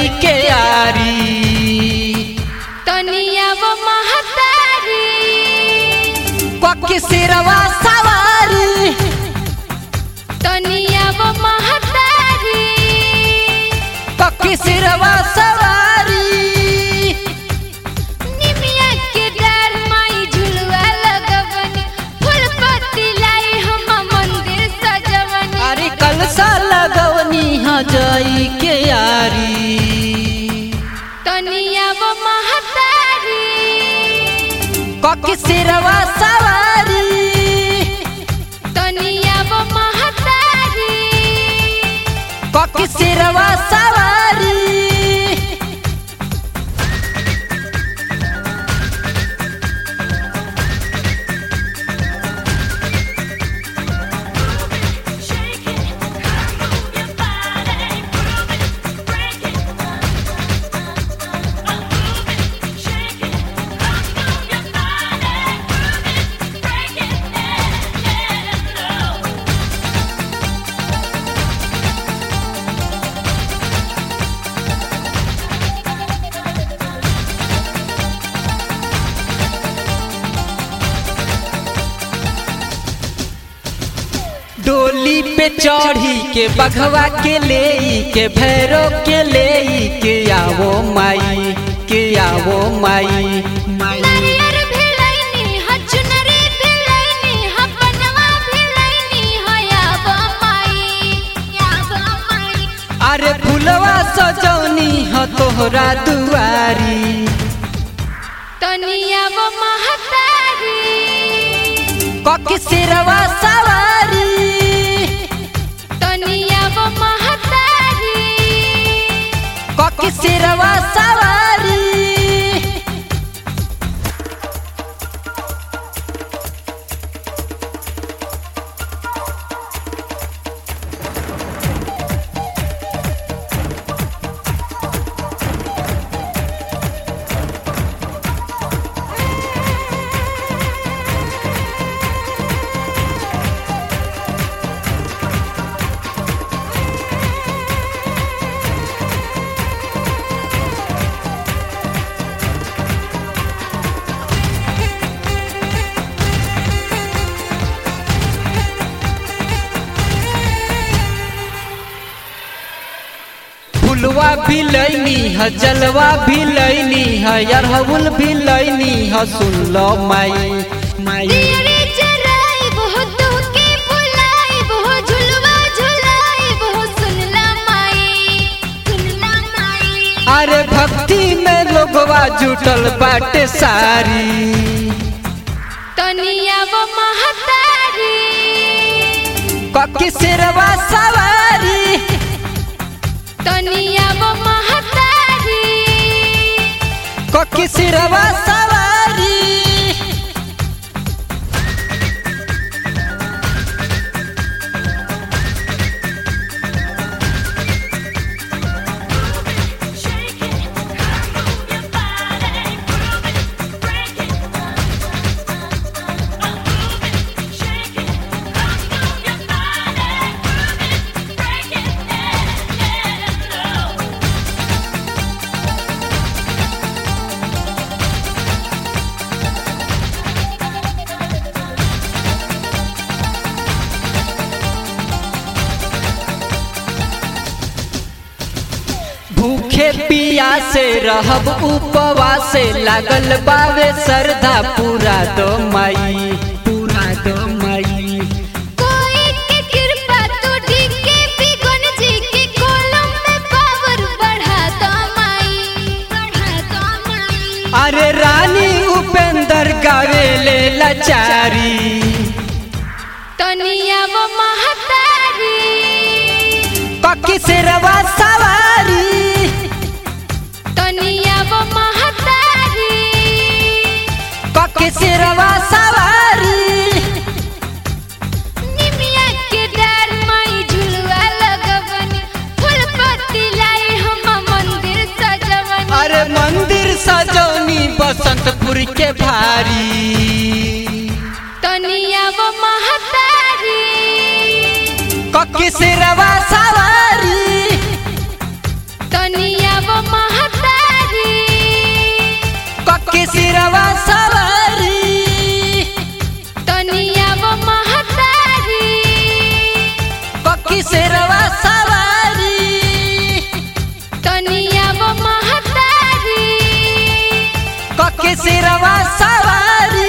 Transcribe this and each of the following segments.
के यारी तनिया वो महतारी कके सिरवा सवारी तनिया वो महतारी कके सिरवा सवारी निमिया के डार माई झुलवा लगवनी फूल पत्ती लाई हम मंदिर सजवनी अरे कलसा लगवनी ह जाई के यारी तनिया वो महतारी कके सिरवा सवारी तनिया वो महतारी कके सिरवा सवारी डोली पे चढ़ी के बघवा के ले के भैरो के ले के आवो माई के आवो माई माई नारियर भिलैनी ह चुनरी भिलैनी ह बनवा भिलैनी ह याबा माई याबा माई अरे फुलवा सजौनी ह तोहरा दुआरी तनिया वो महतारी कके सिरवा सवारी तनिया वो महतारी कके सिरवा सवारी फुलवा भी लैनी ह जलवा भी लैनी ह अरहुल भी लैनी ह सुन लो माई माई दियरे जराई बहुत के बुलाई बहुत झुलवा झुलाई बहुत सुनला माई सुनला माई अरे भक्ति में लोगवा जुटल बाटे सारी तनिया वो महतारी कके सिरवा सवारी तनिया वो महतारी कके सिरवा सवारी भूखे पिया से रहब उपवासे लागल बावे श्रद्धा पूरा दो माई पूरा दो माई कोई के कृपा तो के बिगन जी के कोलम में पावर बढ़ा दो माई बढ़ा दो माई अरे रानी उपेंद्र गावे ले लाचारी तनिया वो महतारी ककी सिरवा सवारी तनिया वो महतारी ककी सिरवा सवारी निमिया के डार माई झुलवा लगवनी फूल पत्ती लाई हम मंदिर सजवनी अरे मंदिर सजौनी बसंतपुर के भारी तनिया वो महतारी ककी सिरवा सवारी तनिया वो शेरवा सवारी तनिया वो महतारी कके शेरवा सवारी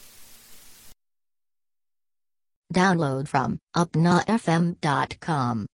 Download from upnafm.com.